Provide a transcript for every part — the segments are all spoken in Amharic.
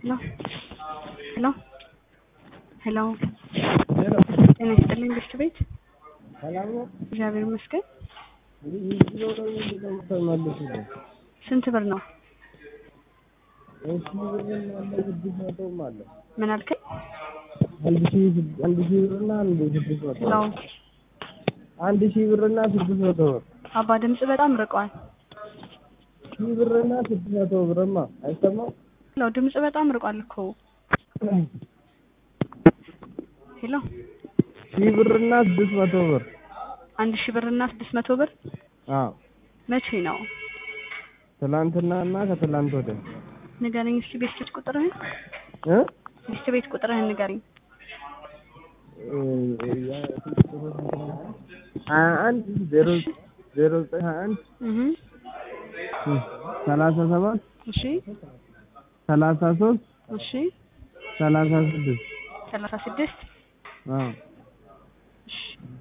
ሄሎ ሄሎ ሄሎ ሄሎ ጤና ይስጥልኝ ብርቱ ቤት ሰላም ነው? እግዚአብሔር ይመስገን። ይህ ኪሎ ነው የምትመልሱልኝ? ስንት ብር ነው? ሺህ ብርና አንድ ስድስት መቶም አለ። ምን አልከኝ? አንድ ሺህ ስድ- አንድ ሺህ ብርና አንድ ስድስት መቶ ሄሎ አንድ ሺህ ብርና ስድስት መቶ ብር አባ ድምጽ በጣም ርቋል። ሺህ ብርና ስድስት መቶ ብርማ አይሰማም? ሄሎ ድምጽ በጣም ርቋል እኮ ሄሎ ሺህ ብርና ስድስት መቶ ብር አንድ ሺህ ብር እና ስድስት መቶ ብር አዎ መቼ ነው? ትላንትና እና ከትላንት ወዲያ ንገረኝ እስኪ ቤት ቤት ቁጥርህን እ ቤት ቤት ቁጥርህን ንገረኝ። ሀያ አንድ ዜሮ ዜሮ ዘጠኝ ሀያ አንድ እህ ሰላሳ ሰባት እሺ ሰላሳ ሶስት እሺ ሰላሳ ስድስት ሰላሳ ስድስት አዎ እሺ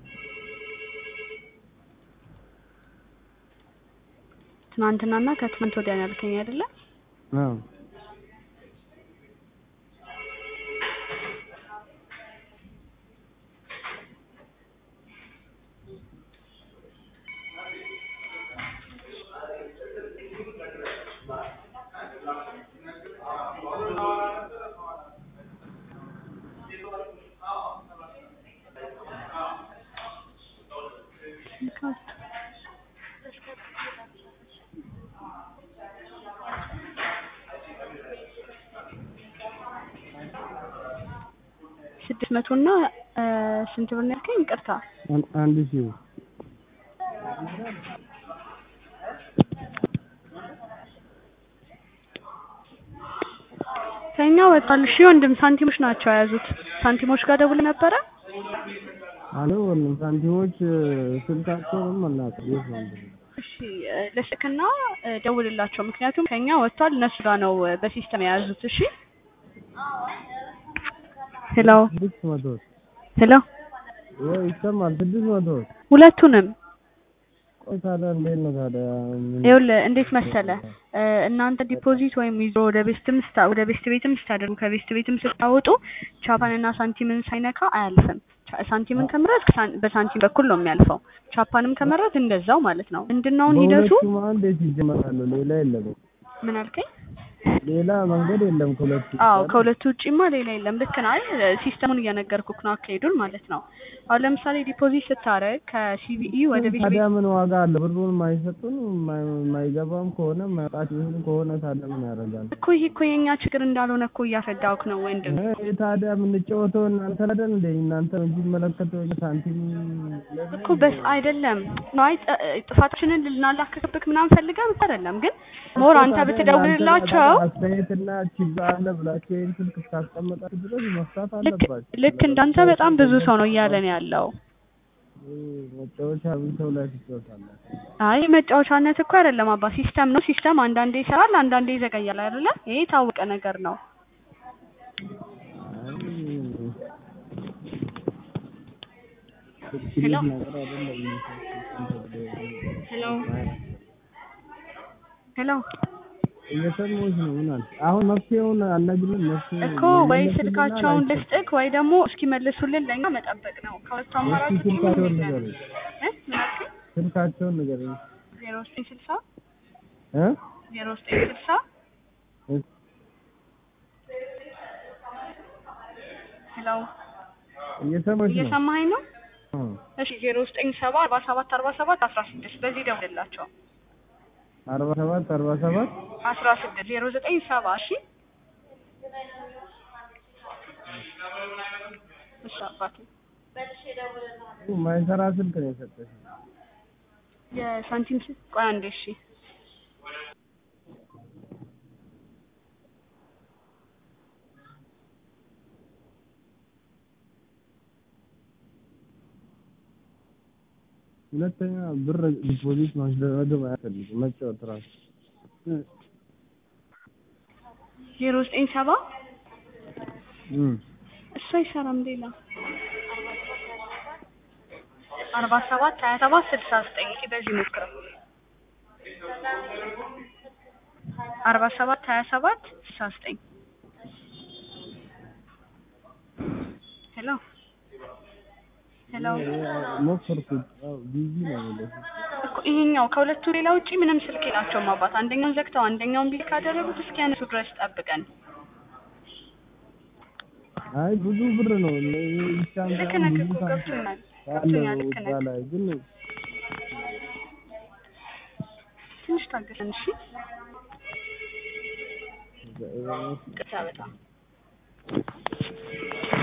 ትናንትናና ከትናንት ወዲያ ነው ያልከኝ አይደለ? አዎ ስድስት መቶ እና ስንት ብር ነው ያልከኝ? ይቅርታ አን- አንድ ሺህ ብር ከኛ ወጣል። እሺ ወንድም ሳንቲሞች ናቸው የያዙት። ሳንቲሞች ጋር ደውል ነበረ። አሎ ወንድም ሳንቲሞች ስልካቸውንም አናውቅም የት ነው እንደሆነ። እሺ እ፣ ለስልክና እ፣ ደውልላቸው። ምክንያቱም ከኛ ወጥቷል፣ እነሱ ጋር ነው እ፣ በሲስተም የያዙት። እሺ ሄሎ ስድስት መቶ ብር ሄሎ፣ ወይ ይሰማል? ስድስት መቶ ብር ሁለቱንም ቆይ ታዲያ እንዴት ነው ታዲያ ምን- ይኸውልህ እንዴት መሰለ እ፣ እናንተ ዲፖዚት ወይም ይዞ ወደ ቤስትም ስታ ወደ ቤስት ቤትም ስታደርጉ ከቤስት ቤትም ስታወጡ ቻፓንና ሳንቲምን ሳይነካ አያልፍም። ቻ- ሳንቲምን ከመረጥክ ሳን- በሳንቲም በኩል ነው የሚያልፈው። ቻፓንም ከመረጥ እንደዛው ማለት ነው። ምንድነው አሁን ሂደቱ? በሁለቱም እንዴት ይጀመራሉ? ሌላ የለም ምን አልከኝ? ሌላ መንገድ የለም ከሁለቱ አዎ ከሁለቱ ውጪማ ሌላ የለም። ልክ ነህ። አይ ሲስተሙን እየነገርኩክ ነው አካሄዱን ማለት ነው። አሁን ለምሳሌ ዲፖዚት ስታረግ ከሲቢኢ ወደ ቤት ታዲያ ምን ዋጋ አለ? ብሩን የማይሰጡን የማይ- የማይገባም ከሆነ የማይወጣት ይሁን ከሆነ ታዲያ ምን ያደርጋል? እኮ ይሄ እኮ የኛ ችግር እንዳልሆነ እኮ እያስረዳሁክ ነው ወንድም። ይሄ ታዲያ የምንጫወተው እናንተ አይደል እንደ እናንተ ነው እንጂ የሚመለከተው እኛ ሳንቲም እኮ በስ አይደለም ነው አይ ጥ- ጥፋታችንን ልናላክክብክ ምናምን ፈልገን እኮ አይደለም። ግን ሞር አንተ ብትደውልላቸው አስተያየትና ችግር አለ ብላችሁ ይህን ስልክ እስካስቀመጣችሁ ድረስ መፍታት ልክ አለባችሁ። ልክ እንዳንተ በጣም ብዙ ሰው ነው እያለን ያለው። ይህ መጫወቻ ምን ሰው ላይ ትጫወታላችሁ? አይ መጫወቻነት እኮ አይደለም አባ፣ ሲስተም ነው። ሲስተም አንዳንዴ ይሰራል፣ አንዳንዴ ይዘገያል አይደለ? ይሄ የታወቀ ነገር ነው። ሄሎ ሄሎ ሄሎ እየሰማሁሽ ነው። ምን አልሽ? አሁን መፍትሄውን አልነግርም። መፍትሄ እኮ ወይ ስልካቸውን ልስጥክ ወይ ደግሞ እስኪመልሱልን ለኛ መጠበቅ ነው። ከሁለቱ አማራጭ እስኪ ውጪ ምንም ስልካቸውን የለም። ንገረኝ። እ ምን አልከኝ? ስልካቸውን ንገረኝ ዜሮ ዘጠኝ ስልሳ እ ዜሮ ዘጠኝ ስልሳ ሄሎ እየሰማሁሽ ነው። እየሰማኸኝ ነው? እ እሺ ዜሮ ዘጠኝ ሰባ አርባ ሰባት አርባ ሰባት አስራ ስድስት በዚህ ደውልላቸው። አርባ ሰባት አርባ ሰባት አስራ ስድስት ዜሮ ዘጠኝ ሰባ እሺ እሺ አባቴ ማይሰራ ስልክ ነው የሰጠሽ። የሳንቲም ስልክ ቆይ አንዴ እሺ ሁለተኛ ብር ዲፖዚት ማስደረግም አያስፈልግም መጫወት ራሱ ዜሮ ዘጠኝ ሰባ እ እሱ አይሰራም ሌላ አርባ ሰባት ሀያ ሰባት ስልሳ ዘጠኝ እስኪ በዚህ ሞክረው አርባ ሰባት ሀያ ሰባት ስልሳ ዘጠኝ ሄሎ ሄሎ ሞከርኩት። አዎ ቢዚ ነው የሚለው። እኮ ይሄኛው ከሁለቱ ሌላ ውጪ ምንም ስልክ የላቸውም አባት። አንደኛውን ዘግተው አንደኛውን ቢል ካደረጉት እስኪያነሱ ድረስ ጠብቀን። አይ ብዙ ብር ነው ብቻ ልክ ነህ እኮ ገብቶኛል ገብቶኛል ልክ እዛ ነህ። ላይ ግን ትንሽ ታገሰን እሺ። ቅርታ በጣም